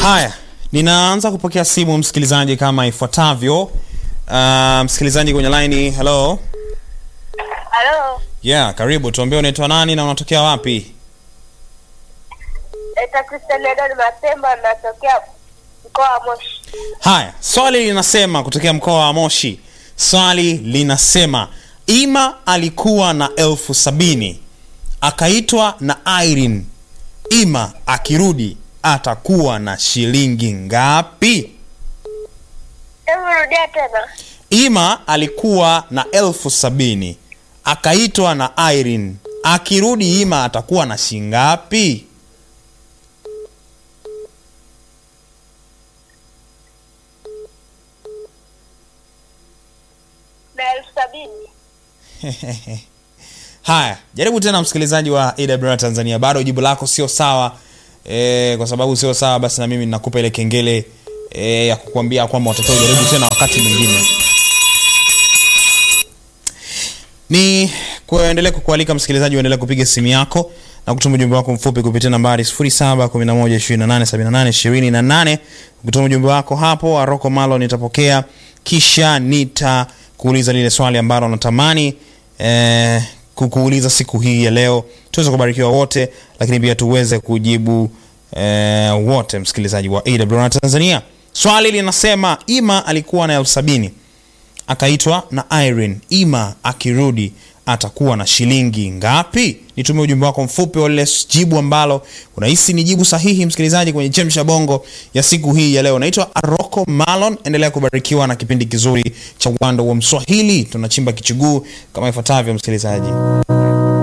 Haya, ninaanza kupokea simu msikilizaji kama ifuatavyo. Uh, msikilizaji kwenye line, hello. Halo, Yeah, karibu. Tuambie unaitwa nani na unatokea wapi? naitwa Christian Edward Mapemba, natokea mkoa wa Moshi. Haya, swali linasema kutokea mkoa wa Moshi. Swali linasema Ima alikuwa na elfu sabini akaitwa na Irene. Ima akirudi atakuwa na shilingi ngapi? Hebu rudia tena. Ima alikuwa na elfu sabini akaitwa na Irene. Akirudi Ima atakuwa na shingapi? na elfu sabini. Haya, jaribu tena msikilizaji wa AWR Tanzania, bado jibu lako sio sawa. E, kwa sababu sio sawa, basi na mimi ninakupa ile kengele e, ya kukuambia kwamba watakiwa ujaribu tena wakati mwingine. Ni kuendelea kukualika msikilizaji, uendelee kupiga simu yako na kutuma ujumbe wako mfupi kupitia nambari 0711287828. Ukituma ujumbe wako hapo, Aroko Malo nitapokea, kisha nitakuuliza lile swali ambalo natamani eh, kukuuliza siku hii ya leo, tuweze kubarikiwa wote, lakini pia tuweze kujibu eh, wote, msikilizaji wa AWR Tanzania. Swali linasema Ima alikuwa na elfu sabini akaitwa na Irene. Ima akirudi atakuwa na shilingi ngapi? Nitumie ujumbe wako mfupi wa lile jibu ambalo unahisi ni jibu sahihi, msikilizaji, kwenye chemsha bongo ya siku hii ya leo. Naitwa Aroko Malon, endelea kubarikiwa na kipindi kizuri cha uwanda wa Mswahili. Tunachimba kichuguu kama ifuatavyo, msikilizaji.